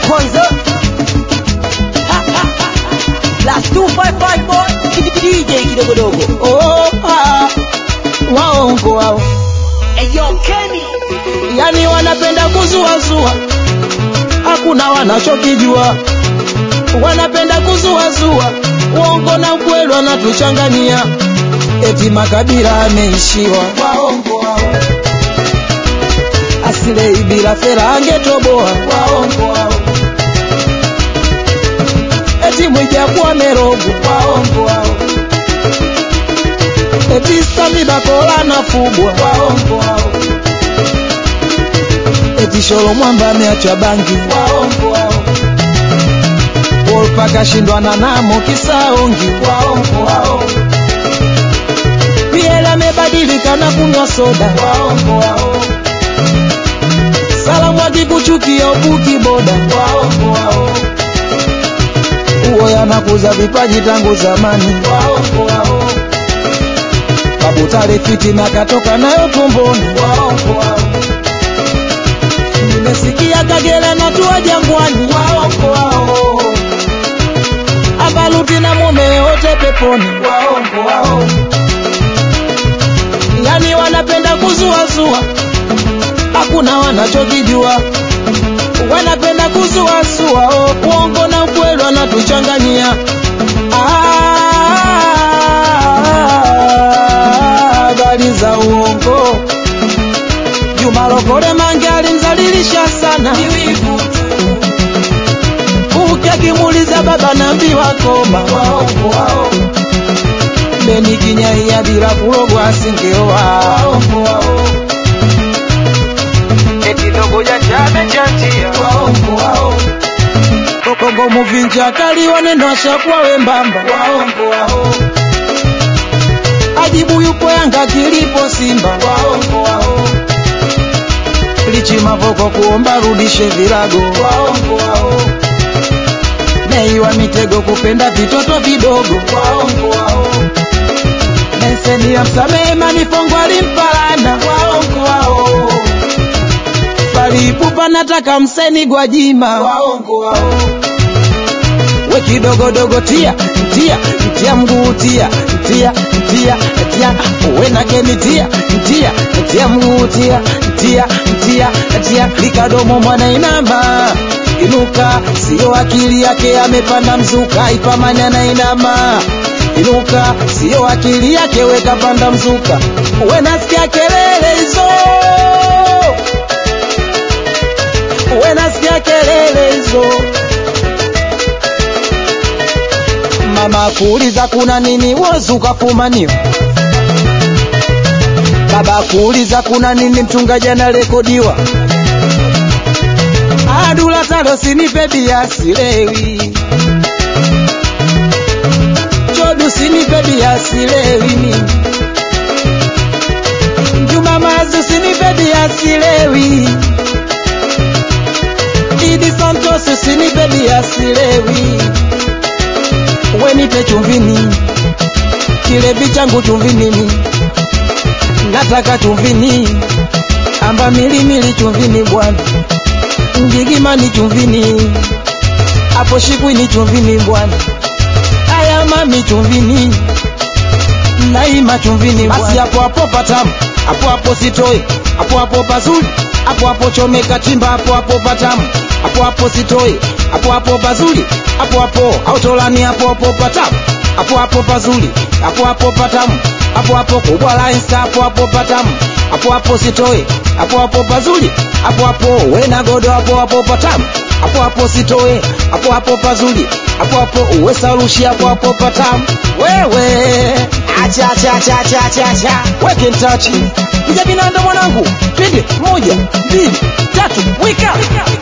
kwanza plus 255 boy DJ kidogodogo oh, ah, waongo wao Eyo Kenny yani wanapenda kuzuazua hakuna wanachokijua wanapenda kuzuazua uongo na ukweli wanatuchanganyia eti makabila ameishiwa waongo wao asilei bila fera angetoboa waongo wao eti mwijaku amerogwa waongo wao eti samibakola anafugwa waongo wao eti sholo mwamba ameacha bangi waongo wao Wolpa kashindwana namo kisaongi waongo wao Piela amebadilika na kunywa soda waongo wao Salamu akikuchukia ubuki boda waongo wao Uo yanakuza vipaji tangu zamani waongo wao Babu Tale fitina katoka nayo tumboni waongo wao Nimesikia Kagera na tua jangwani waongo wao Abaluti na mume wote peponi waongo wao Yani wanapenda kuzuazua hakuna wanachokijua wanapenda kuzuazua oh, uongo na ukweli wanatuchanganyia Ah, habari za uongo Juma Lokole Mange alimzalilisha sana ukiakimuuliza baba naambiwa koma waongo wao Beni Kinyaia bila kulogwa asingeoa waongo wao eti dogo janja amechanjia waongo wao Kongo muvinja kali waneno ashakuwa wembamba waongo wao ajibu yupo Yanga kilipo Simba waongo wao lichi mavoko kuomba rudishe virago waongo wao Nei wa mitego kupenda vitoto vidogo waongo wao Meseni ya msamehe manifongo alimpalana waongo wao Palipupa nataka mseni Gwajima waongo wao we kidogodogo tia tia tia mguu tia tia tia tia we na kemi tia tia tia mguu tia tia tia tia likadomo mwana inama inuka sio akili yake amepanda mzuka ipamanya na inama inuka sio akili yake weka panda mzuka we nasikia kelele hizo we nasikia kelele hizo mama kuuliza kuna nini wozu kafumaniwa baba kuuliza kuna nini mchungaji anarekodiwa adula talo sinipe bia silewi chodu sinipe bia silewi mimi juma mazu sinipe bia silewi idi santos sinipe bia silewi wenipe chumvini kilevi changu chumvinini nataka chumvini amba milimili chumvini bwana ngigimani chumvini hapo shikwini chumvini bwana aya mami chumvini naima chumvini basi hapo hapo patamu hapo hapo sitoi hapo hapo pazuri hapo hapo chomeka chimba hapo hapo patamu hapo hapo sitoi hapo hapo pazuri hapo hapo autolani hapo hapo patamu hapo hapo pazuri hapo hapo patamu hapo hapo kubwa la insta hapo hapo patamu hapo hapo sitoi hapo hapo pazuri hapo hapo wena godo hapo hapo patamu hapo hapo sitoe hapo hapo pazuri hapo hapo uwe salushi hapo hapo patamu wewe acha acha acha acha acha acha weke mtachi kuja binanda mwanangu twende moja mbili tatu wika